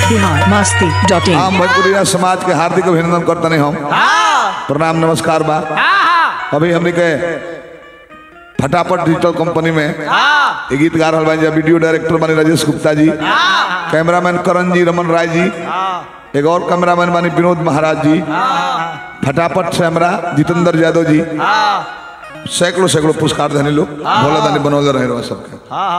Bihar Masti dot in हम भोजपुरिया समाज के हार्दिक अभिनंदन करते हम प्रणाम नमस्कार बा अभी हमने के फटाफट डिजिटल कंपनी में एक गीत गा रहल बानी वीडियो डायरेक्टर बानी राजेश गुप्ता जी कैमरामैन करण जी रमन राय जी एक और कैमरामैन बानी विनोद महाराज जी फटाफट से हमरा जितेंद्र यादव जी सैकड़ों सैकड़ों पुरस्कार धनी लोग भोला दानी बनौले रहे रहो सबके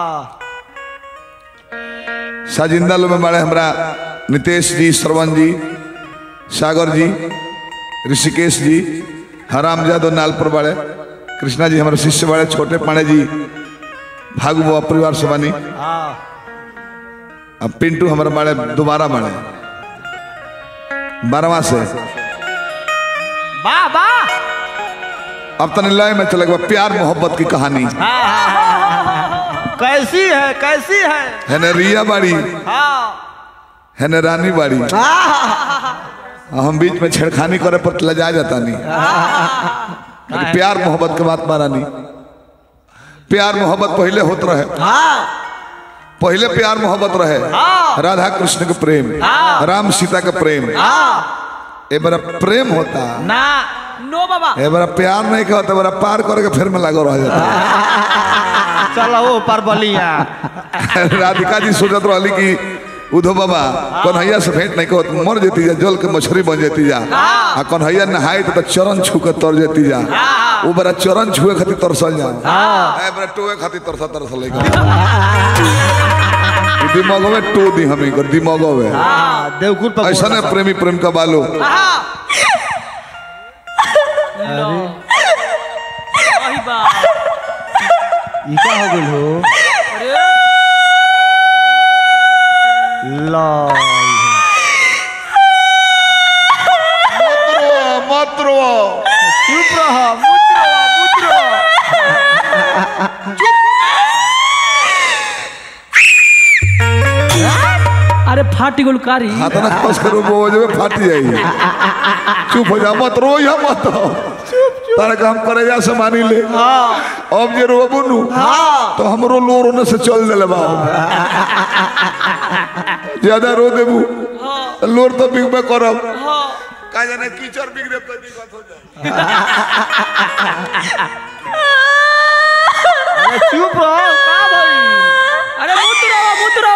साजिंदा लोग में बड़े हमरा नितेश जी श्रवण जी सागर जी ऋषिकेश जी हराम यादव नालपुर बड़े कृष्णा जी हमारे शिष्य बड़े छोटे पाणे जी भागु बाबा परिवार से बनी अब पिंटू हमारे बड़े दोबारा बड़े बारहवा से वाह वाह अब तने लय में चले गए प्यार मोहब्बत की कहानी कैसी है कैसी है है न रिया बाड़ी हाँ है न रानी बाड़ी हम बीच में छेड़खानी करे पर लजा जाता नहीं लेकिन प्यार मोहब्बत के बात मारा नहीं प्यार मोहब्बत पहले होत रहे पहले प्यार मोहब्बत रहे राधा कृष्ण के प्रेम राम सीता के प्रेम ए बड़ा प्रेम होता ना नो बाबा ए बड़ा प्यार नहीं का होता बड़ा पार करके फिर में लागो रह जाता चलो वो पर बलिया राधिका जी सोचत रहली कि उधो बाबा कन्हैया से भेंट नहीं कहत मर जेती जा जल के मछली बन जेती जा आ कन्हैया नहाए तो चरण छू के तर जेती जा वो बड़ा चरण छुए खातिर तरसल जा ए बड़ा टोए खातिर तरसा तरसल दिमाग में टो दी हमें कर दिमाग में हाँ देवकुल पर ऐसा नहीं प्रेमी प्रेम का बालो वही बात ई का हो गइल हो ला मत रो चुप रहो मुद्रो मुद्रो अरे फाटी गुल कारी हाथ ना खस करो वो जब फाट जाई चुप हो जा मत रो या मत तारे काम करे जा से मानी ले अब जे रो बुनु तो हमरो लो रोने से चल देले बा ज्यादा रो देबू लोर तो बिगबे करब का जाने कीचड़ बिगड़े तो दिक्कत हो जाए अरे चुप रहो का भाई अरे मुद्रो मुद्रो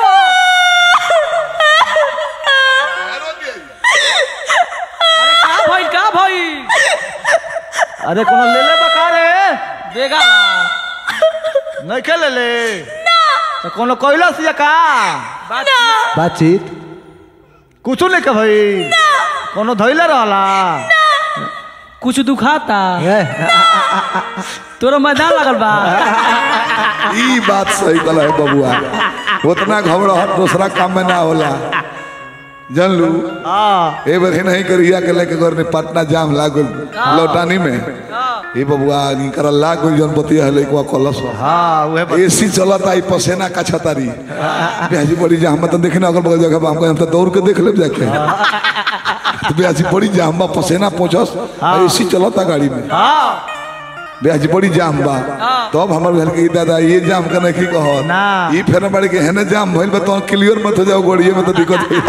अरे का भाई का भाई अरे कोनो ले ले बका रे देगा नहीं के ले ले तो कोनो कोइला से का बातचीत कुछ नहीं का भाई कोनो धइले रहला कुछ दुखाता ए, तोरो मैदान लगल बा ई बात सही कल है बबुआ उतना घबराहट दूसरा काम में ना होला जान लू हाँ ए बार नहीं करिया के लेके घर में पटना जाम लागल लौटानी में ए बबुआ इनकर लागल जन बतिया है लेके कलस हाँ वह एसी चलता आई पसेना का छतारी ब्याजी बड़ी जाम तो देखने अगल बगल जगह हम हम तो दौड़ के देख ले जाके तो ब्याजी बड़ी जाम बा पसेना पहुंचस एसी चलता गाड़ी में हाँ ब्याजी बड़ी जाम बा तब हमर घर के दादा ये जाम का नहीं कहो ना। ई फेर बड़ी के हेने जाम भइल बा तो क्लियर मत हो जाओ गोड़िए में तो दिक्कत होई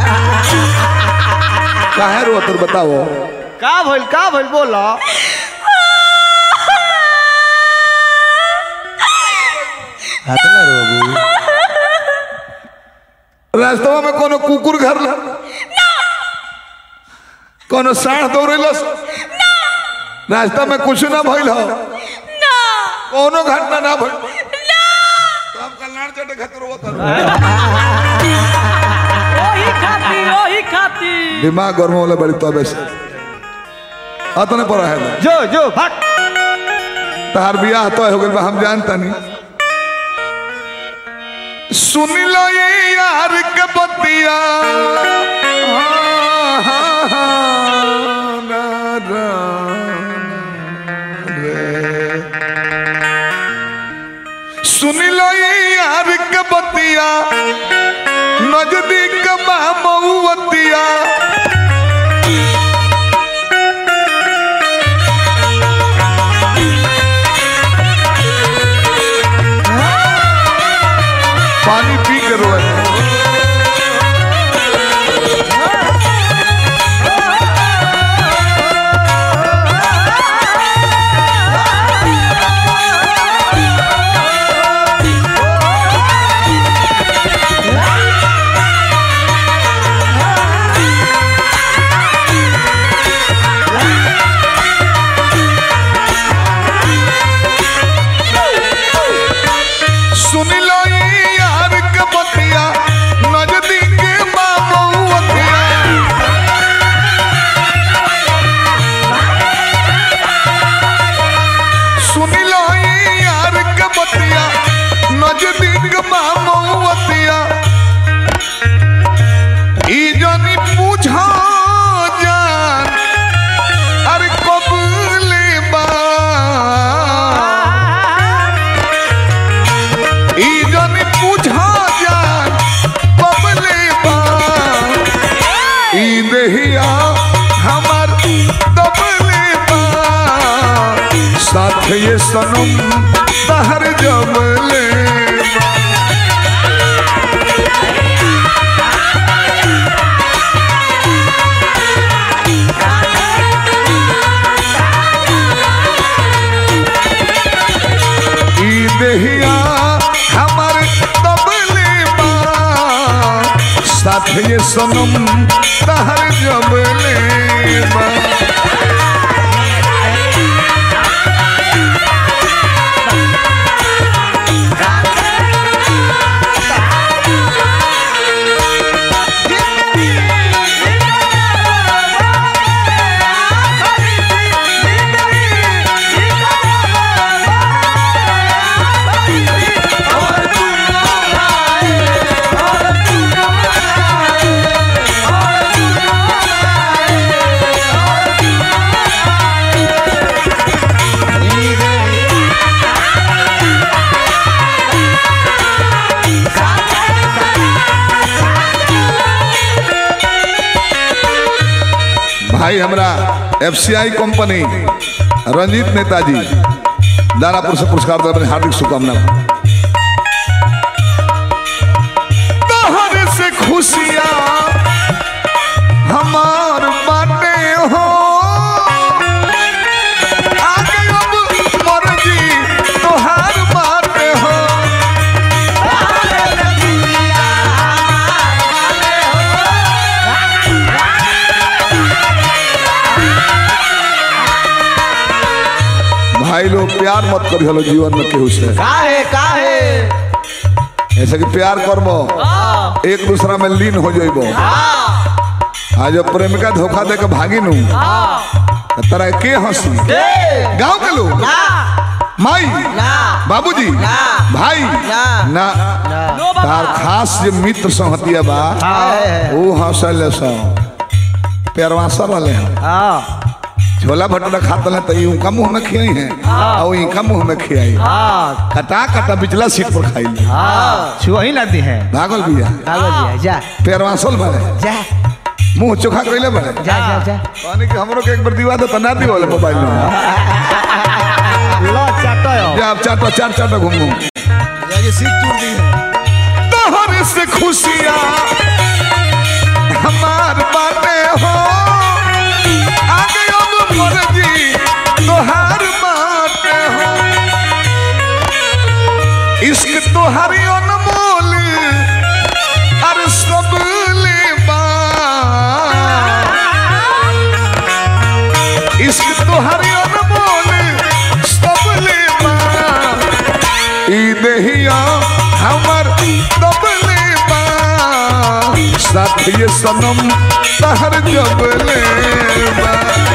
काहे रो तोर बताओ का भइल का भइल बोलो हाथ ना रो बाबू रास्तवा में कोनो कुकुर घर ला कोनो साढ़ दौड़ेलस रास्ता में कुछ ना भइल हो कोनो घटना ना भइल तो हम कल्याण चटे खातिर रोत ओही खाती ओही खाती दिमाग गर्म होला बड़ी तबे से अतने पर है ना जो जो भाग तहार बियाह तो हो गइल बा हम जानता नहीं सुन लो ये यार के बतिया हाँ, हाँ, हाँ, ना, ना, रे। सुन लो ये यार के बतिया नजदीक मामौतिया पानी पी के रोए ये सनम तहर जबले ई देहिया हमर तबले बा साथ ये सनम तहर जबले बा भाई हमरा एफसीआई कंपनी रंजीत नेताजी दानापुर से पुरस्कार दिला हार्दिक शुभकामना तोहर से खुशियाँ हमार बाटे हो आगे अब मर्जी तोहार बाटे हो भाई लोग प्यार मत करी हलो जीवन में केहू से काहे काहे ऐसे कि प्यार करबो एक दूसरा में लीन हो जाइबो आज जब प्रेमिका धोखा दे के भागी नू तो तरा के हंसी गांव के लोग माई बाबूजी भाई ना तार खास जे मित्र संहतिया बा वो हंसल सो पेरवासर वाले हैं हाँ छोला भटूरा खाता है तो इनका मुंह में खियाई है और इनका मुंह में खियाई हाँ कटा कटा बिचला सीट पर खाई हाँ छुआ ही ना दी है भागल बिया कागज जा पेरवासल बने जा मुंह चोखा कइले बने जा जा जा पानी के हमरो के एक बार दिवा दो तो ना दियो मोबाइल में लो चाटो जा अब चाटो चार चाटो घूम घूम तोहर से खुशियाँ हमार बाटे हो आगे अब मर्जी तोहार बाटे हो इश्क तोहारी अनमोल अरे सब लेबा इश्क तोहारी अनमोल सब लेबा ई देहिया हमर दबले बा साथ ये सनम तहर जबले बा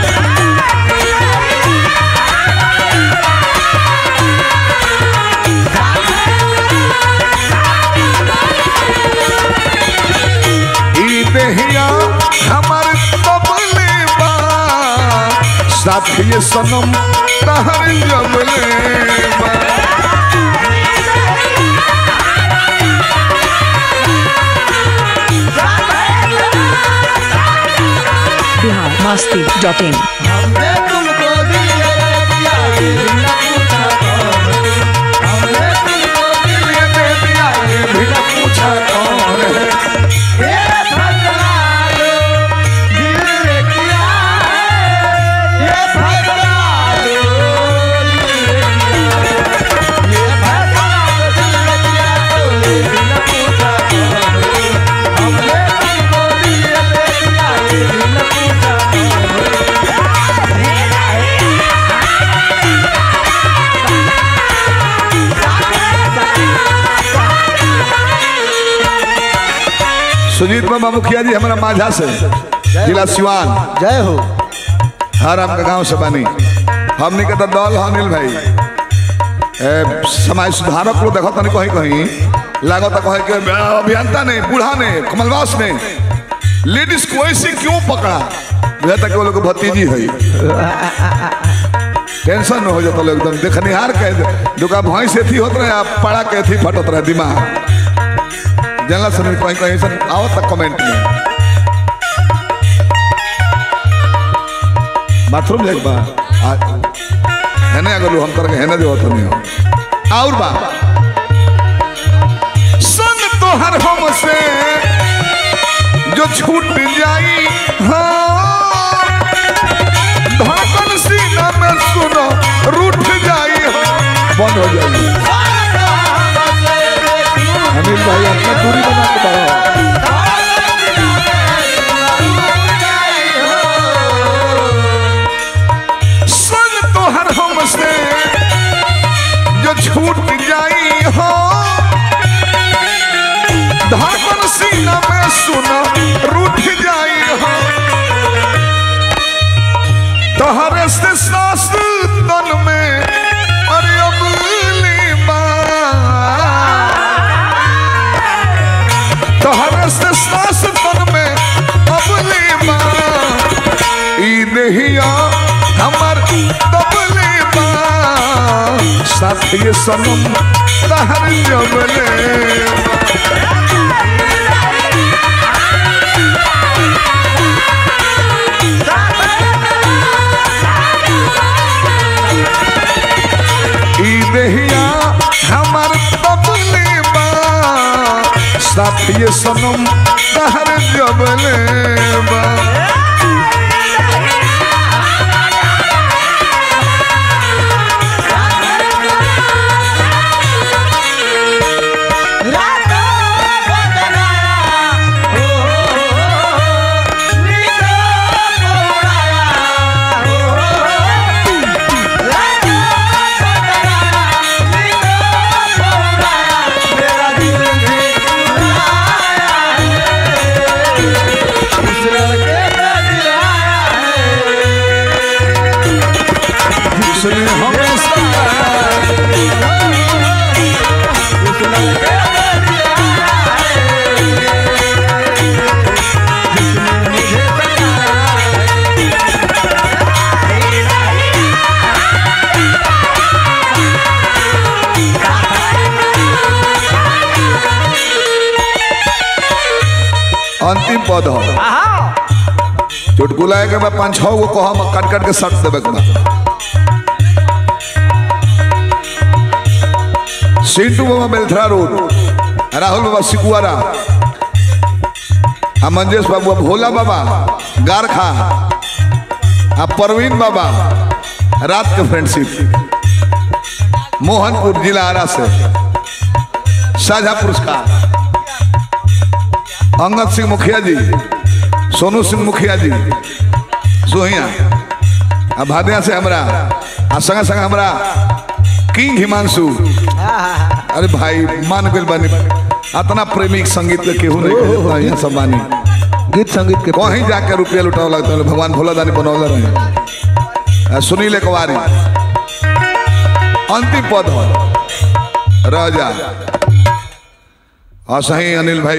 ई देहिया हमर दबले बा साथ ये सनम तहर जबले बा बिहार मस्ती डॉट इन बिना पूछा कौन है सुजीत बाबा मुखिया जी हमारा माझा से जिला सिवान जय हो हर आपका गांव से बनी हमने के तो दल है अनिल भाई ए, समाज सुधारक लोग देखो तनी कहीं कहीं लागत कहे के अभियंता ने बूढ़ा ने कमलवास ने लेडीज को ऐसे क्यों पकड़ा बुझा तक वो लोग के भतीजी है टेंशन में हो जाता लोग एकदम देखनिहार के दुका भैंस एथी होत रहे आप पड़ा के एथी फटत रहे दिमाग जनला सुन कहीं कहीं से आओ तक कमेंट में बाथरूम जाए बा आ- हेने अगर हम तरह के हेने जो तो नहीं हो और बा संग तोहर हमसे जो छूट जाई हाँ धड़कन सीना में सुनो रूठ जाई हाँ बंद हो जाएगी अनिल भाई अपना दूरी बना के बढ़ो संग तोहर हमसे जो छूट जाई हो धड़कन सीना में सुना रूठ जाई हो तोहरे से सांस तन में अरे अबली तोहरे से सांस तन में अबली ई नहिया हमर तबले बा साथी सनम तहर जबले ई नहिया हमर तबले बा साथी सनम तहर जबले बा सुने हमेशा अंतिम पद हो चुटकुला के बाद पाँच छह गो कह काट काट के सट देवे के बा सिंटू बाबा बेलथरा रोड राहुल बाबा सिकुआरा आ मंजेश बाबू आ भोला बाबा गारखा आ परवीन बाबा रात के फ्रेंडशिप मोहनपुर जिला आरा से साझा पुरस्कार अंगद सिंह मुखिया जी सोनू सिंह मुखिया जी सोहिया आ भादिया से हमरा आ संग संग हमरा किंग हिमांशु अरे भाई मान गइल बानी अतना प्रेमिक संगीत के केहू नहीं कहे इतना यहाँ सब बानी गीत संगीत के कहीं जाके रुपया लुटाव लगता है भगवान भोला दानी बनौले रहे आ, सुनील एकवारी अंतिम पद हो रह जा हाँ सही अनिल भाई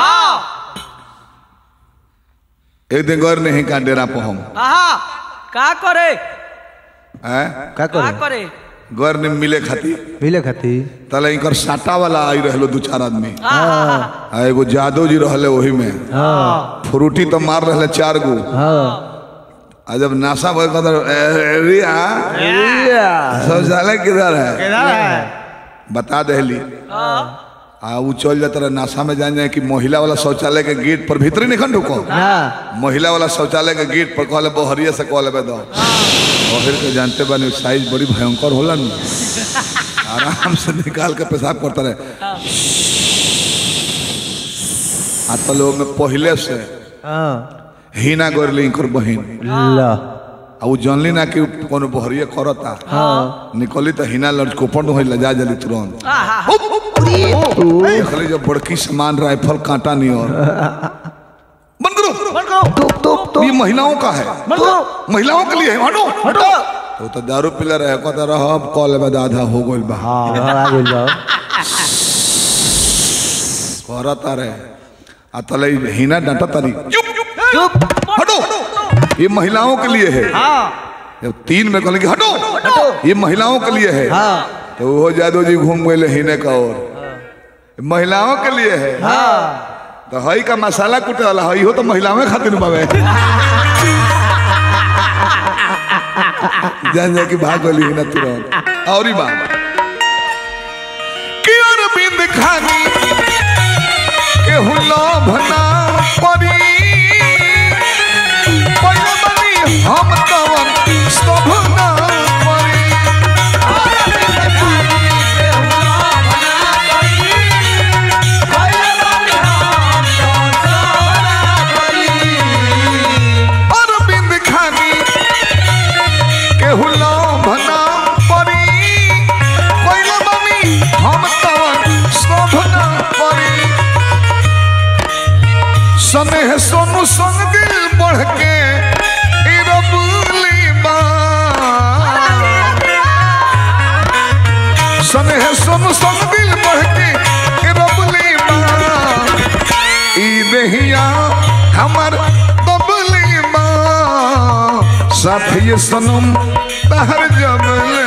एक दिन गौर नहीं का डेरा पर हम आहा का करे हैं? का का करे करे गौर ने मिले खाती मिले खाती तले इनकर साटा वाला आई रहलो दू चार आदमी आहा आ एगो जादव जी रहले वही में हाँ फ्रूटी तो मार रहले चार गो हाँ आ जब नासा भर कदर रिया शौचालय किधर है किधर है बता दहली आ वो चल जाता रहे नासा में जान जाए कि महिला वाला शौचालय के गेट पर भीतरी नहीं ढुको ना महिला वाला शौचालय के गेट पर कहले बहरिया से कहले बे दो बहर के जानते बानी साइज बड़ी भयंकर होला न आराम से निकाल के पेशाब करता रहे आ तो लोग में पहले से हाँ हीना गोरली इनकर बहिन ला आ वो जानली ना कि कोनो बहरिया करता हाँ निकली तो हिना लड़कोपन हो लजा जली तुरंत आहा देखली जब बड़की सामान राइफल कांटा नहीं और बंद करो बंद करो तुप तुप तुप ये महिलाओं का है बंद करो महिलाओं के लिए है हटो हटो तो तो दारू पीला रहे कहता रह अब कॉल में आधा हो गइल बा हाँ हाँ आ गइल बा करता रहे आ तले हिना डांटा तारी चुप चुप हटो ये महिलाओं के लिए है हाँ जब तीन में कहले कि हटो हटो ये महिलाओं के लिए है हाँ तो वो जादव जी घूम गए हिने का और महिलाओं के लिए है हाँ तो हई का मसाला कुटे वाला हई हो तो महिलाओं खातिर बावे जान जा कि भाग गली है ना तुरंत और ही बात कि अरविंद खानी केहू लोभ ना परी पहिले बनी हम तवन स्तभ ना परी अरविंद खानी केहू लोभ ना परी पहिले बनी हम तवन स्तभ ना परी स्नेह सोनू संग दिल बढ़ के ई रबुली बा स्नेह सोनू संग दिल बढ़ के ई रबुली बा ई देहिया हमर बबली बा साथी सनम तहर जबले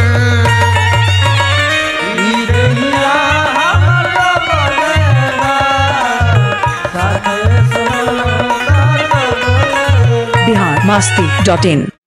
बिहार मस्ती डॉट इन